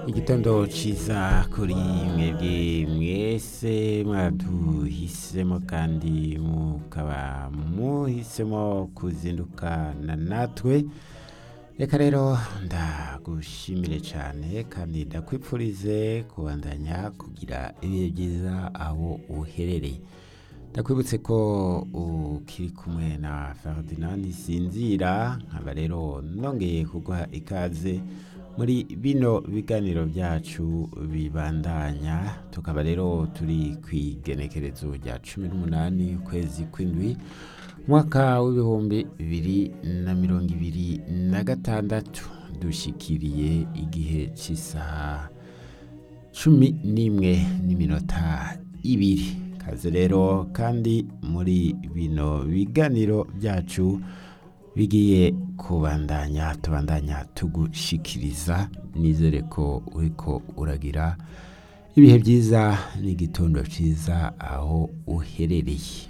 igitondo ciza kuri mwebwe mwese mwaduhisemo kandi mukaba muhisemo kuzindukana natwe reka rero ndagushimire cyane kandi ndakwipfurize kubandanya kugira ibihe byiza aho uherereye ndakwibutse ko ukiri kumwe na Ferdinand Sinzira nkaba rero nongeye kuguha ikaze muri bino biganiro byacu bibandanya tukaba rero turi ku igenekerezo rya cumi n'umunani ukwezi kw'indwi umwaka w'ibihumbi bibiri na mirongo ibiri na gatandatu dushikiriye igihe cy'isaha cumi n'imwe n'iminota ibiri kaze rero kandi muri bino biganiro byacu bigiye kubandanya tubandanya tugushikiriza nizere ko uriko uragira ibihe byiza n'igitondo cyiza aho uherereye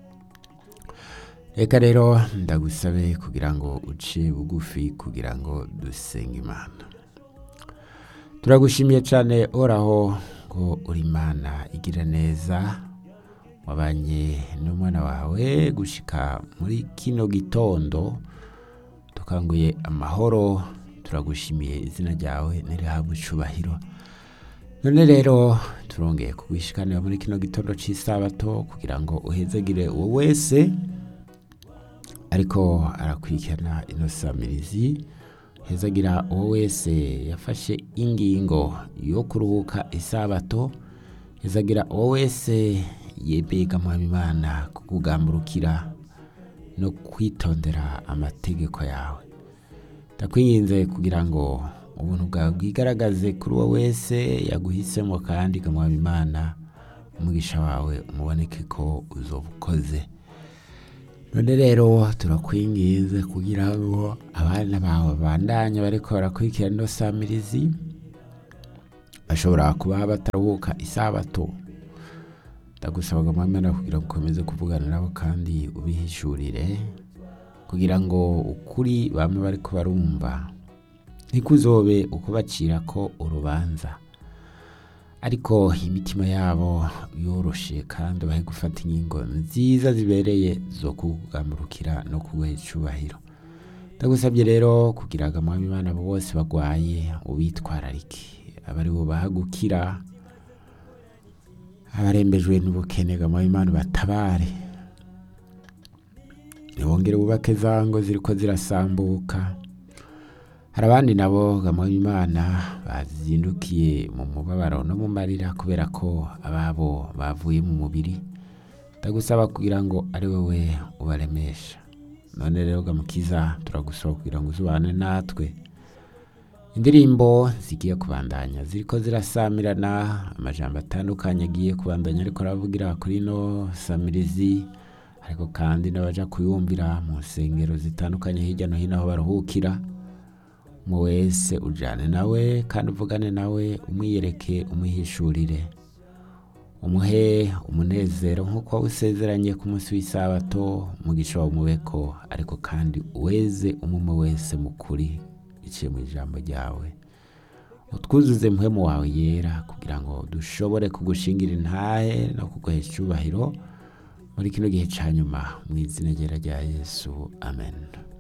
reka rero ndagusabe kugira ngo uce bugufi kugira ngo dusenge imana turagushimiye cyane oraho ngo uri imana igira neza wabanye n'umwana wawe gushika muri kino gitondo tukanguye amahoro turagushimiye izina ryawe nirihabwe icubahiro none rero turongeye kugwishikanira muri kino gitondo cy'isabato kugira ngo uhezegire uwo wese ariko arakurikirana ino samirizi hezagira uwo wese yafashe ingingo yo kuruhuka isabato hezagira uwo wese yebega mwami imana kukugamburukira no kwitondera amategeko yawe ndakwinginze kugira ngo ubuntu bwawe bwigaragaze kuri uwo wese yaguhisemo kandi mwami imana umugisha wawe umuboneke ko uzoba ukoze none rero turakwinginze kugira ngo abana bawe bandanye bariko barakurikirana ino samirizi bashobora kuba bataruhuka isabato ndagusabaga mwamana kugira ngo ukomeze kuvugana nabo kandi ubihishurire kugira ngo ukuri bamwe bariko barumva ntikuzobe uko bacira ko urubanza ariko imitima yabo yoroshe kandi bahe gufata ingingo nziza zibereye zo kugamurukira no kuguha icubahiro ndagusabye rero kugira ngo mwami imana bose bagwaye ubitwararike abari bubaha gukira abarembejwe n'ubukene mwami imana batabare ntibongere bubake za ngo ziriko zirasambuka hari abandi nabo mwami imana bazindukiye mu mubabaro no mu marira kubera ko ababo bavuye mu mubiri ndagusaba kugira ngo ari wowe ubaremesha none rero gamukiza turagusaba kugira ngo uzubane natwe indirimbo zigiye kubandanya ziriko zirasamirana amajambo atandukanye agiye kubandanya ariko aravugira kuri ino samirizi ariko kandi n'abaja kuyumvira mu nsengero zitandukanye hirya no hino aho baruhukira umwe wese ujane nawe kandi uvugane nawe umwiyereke umwihishurire umuhe umunezero nk'uko usezeranye ku munsi w'isabato umugisha wawe umubeko ariko kandi uweze umwe wese mukuri iciye mu ijambo ryawe utwuzuze muhemu wawe yera kugira ngo dushobore kugushingira intahe no kuguhesha icyubahiro muri kino gihe cya nyuma mu izina ryera rya yesu amen